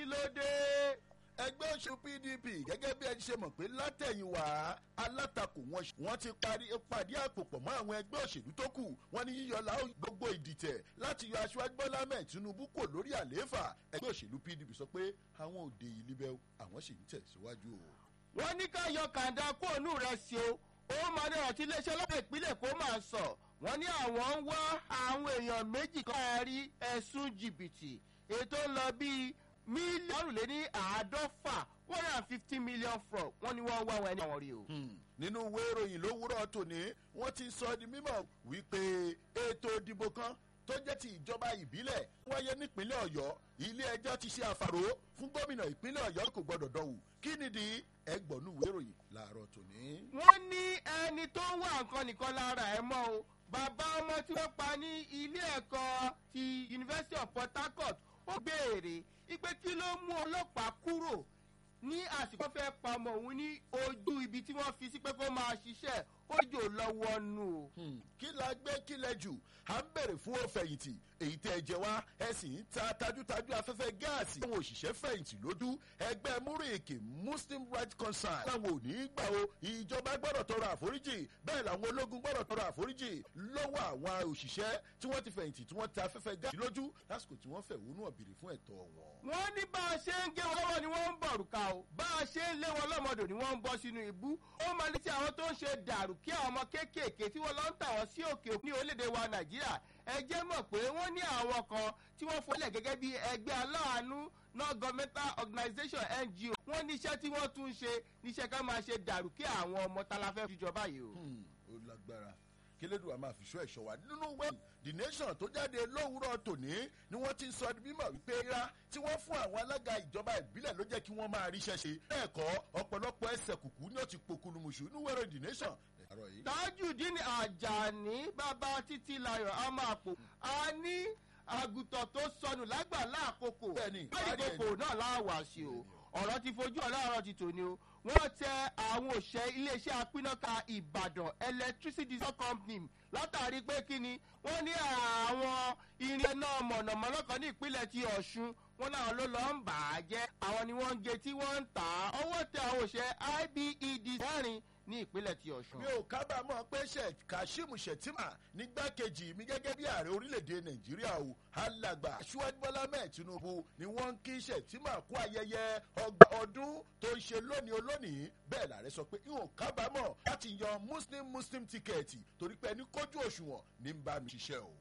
ló dé. ẹgbẹ́ òṣèlú pdp gẹ́gẹ́ bí ẹni ṣe mọ̀ pé látẹ̀yìnwá alátakò wọn wọ́n ti parí pàdé àpòpọ̀ mọ́ àwọn ẹgbẹ́ òṣèlú tó kù wọ́n ní yíyọ la gbogbo ìdìtẹ̀ láti yọ aṣíwájú bọ́lá mẹ́ẹ̀ tinubu kò lórí àlééfà ẹgbẹ́ òṣèlú pdp sọ pé àwọn òde yìí líbẹ̀ àwọn sì ń tẹ̀síwájú o. wọ́n ní ká yọ kàńdà kóònù rẹ̀ sí o ó máa ní ọ̀tí iléeṣẹ́ ọlọ́pàá ìpínlẹ̀ kó máa sọ wọ́n ní àwọn ń wá àwọn èèyàn méjì kan rí ẹ̀sùn jìbìtì ètò ń lọ bíi mílíọ̀nù lé ní àádọ́fà one hundred and fifty million franc wọ́n ní wọ́n wá wọn ẹni àwọn rí o. nínú ìwé ìròyìn lówùúrọ̀ tòní wọ́n ti sọ di mímọ̀ wípé ètò ìdìbò kan tó jẹ́ ti ìjọba ìbílẹ̀ wáyé nípínlẹ̀ ọ̀yọ́ ilé ẹjọ́ ti ṣe àfàrò fún gómìnà ìpínlẹ̀ ọ̀yọ́ kò gbọ́dọ̀ dánwò kí nìdí ẹgbọ̀nú ìwé ìròyìn làárọ̀ tòní. wọ́n ní ẹni tó ń wá nǹkan nìkan lára ẹ̀ mọ́ o bàbá ọmọ tí wọ́n pa ní ilé ẹ̀kọ́ ti university of port harcourt ó béèrè ipe kí ló mú ọlọ́pàá kúrò ní àsìkò fẹ́ pa ọmọ òun ní ojú ibi tí wọ́n fi sí pé kó máa ṣiṣẹ́ ó jò lọ́wọ́ nù. kí la gbé kí lẹ jù à ń bèrè fún òfẹ̀yìntì èyí tẹ́ ẹ jẹ wá ẹ sì ń ta tajútajú afẹ́fẹ́ gáàsì àwọn òṣìṣẹ́ fẹ̀yìntì lójú ẹgbẹ́ múrèèkè muslim rights concern làwọn ò ní í gbà o ìjọba gbọ́dọ̀ tọrọ àforíjì bẹ́ẹ̀ làwọn ológun gbọ́dọ̀ tọrọ àforíjì lọ́wọ́ àwọn òṣìṣẹ́ tí wọ́n ti fẹ̀yìntì tí wọ́n ta afẹ́fẹ́ gáàsì lójú lásìkò tí wọ́n fẹ̀hónú ọ̀bìrì fún ẹ̀tọ́ wọn. wọ́n ní bá a ṣe ń gé wọn lọ́wọ́ ni wọ́n ń bọ̀rùka o bá a ṣe ń lé wọn lọ́mọdò ni wọ́n ń bọ́ sínú ibú ó máa ní tí àwọn tó ń ṣe dàrú kí àwọn ọmọ kéékèèké tí wọ́n lọ ń tà wọ́n sí òkè ní orílẹ̀-èdè wa nàìjíríà ẹ jẹ́ mọ̀ pé wọ́n ní àwọn kan tí wọ́n fọlẹ̀ gẹ́gẹ́ bí ẹgbẹ́ aláàánú non governmental organisation ngo wọ́n níṣẹ́ tí wọ́n tún ṣe níṣẹ́ ká máa ṣe dàrú kí àwọn ọmọ talafẹ́ jíjọba yìí o. ó lágbára kílódù àmà àfiṣọ́ ẹ̀ṣọ́ wa nínú wẹ́ẹ̀ the nation tó jáde lówùúrọ̀ tòní ni wọ́n ti sọ di mímọ̀ wípé ra tí wọ́n fún àwọn alága ìjọba ìbílẹ̀ ló jẹ́ kí wọ́n máa ríṣẹ́ ṣe lẹ́ẹ̀kọ́ ọ̀pọ̀lọpọ̀ ẹsẹ̀ kùkú ni ó ti pokùnùmùṣù nínú wẹ́rẹ̀ the nation. tajudeen ajani bàbá títí layọ̀ a máa pò a ní àgùntàn tó sọnù lágbàlá àkókò Bẹ́ẹ̀ni, bẹ́ẹ̀ni kòkò náà láwà sí o ọ̀rọ̀ ti fojú ọ̀làrọ̀ ti tòní o wọ́n tẹ àwọn òṣẹ́ iléeṣẹ́ apínnáka ìbàdàn electricity company látàrí pé kí ni wọ́n ní àwọn irin náà mọ̀nàmọ́ná kan ní ìpínlẹ̀ ti ọ̀ṣun wọn náà ló lọ ń bà á jẹ́ àwọn ni wọ́n ń ge tí wọ́n ń tà á ọwọ́ tẹ àwọn òṣẹ́ ibed mẹ́rin ní ìpínlẹ̀ ti ọ̀ṣun. mi ò kábàámọ̀ pé kashim shettima nígbàkejì mi gẹ́gẹ́ bí ààrẹ orílẹ̀-èdè nàìjíríà o alàgbà aṣíwájú bọ́lá mẹ́ẹ̀ tinubu ni wọ́n ń kí shettima kú ayẹyẹ ọdún tó ń ṣe lónìí olónìí bẹ́ẹ̀ làárẹ̀ sọ pé ìwọ̀n kábàámọ̀ láti yan muslim muslim tíkẹ́ẹ̀tì torí pé ẹni kójú òṣùwọ̀n ní ń bá mi ṣiṣẹ́ o.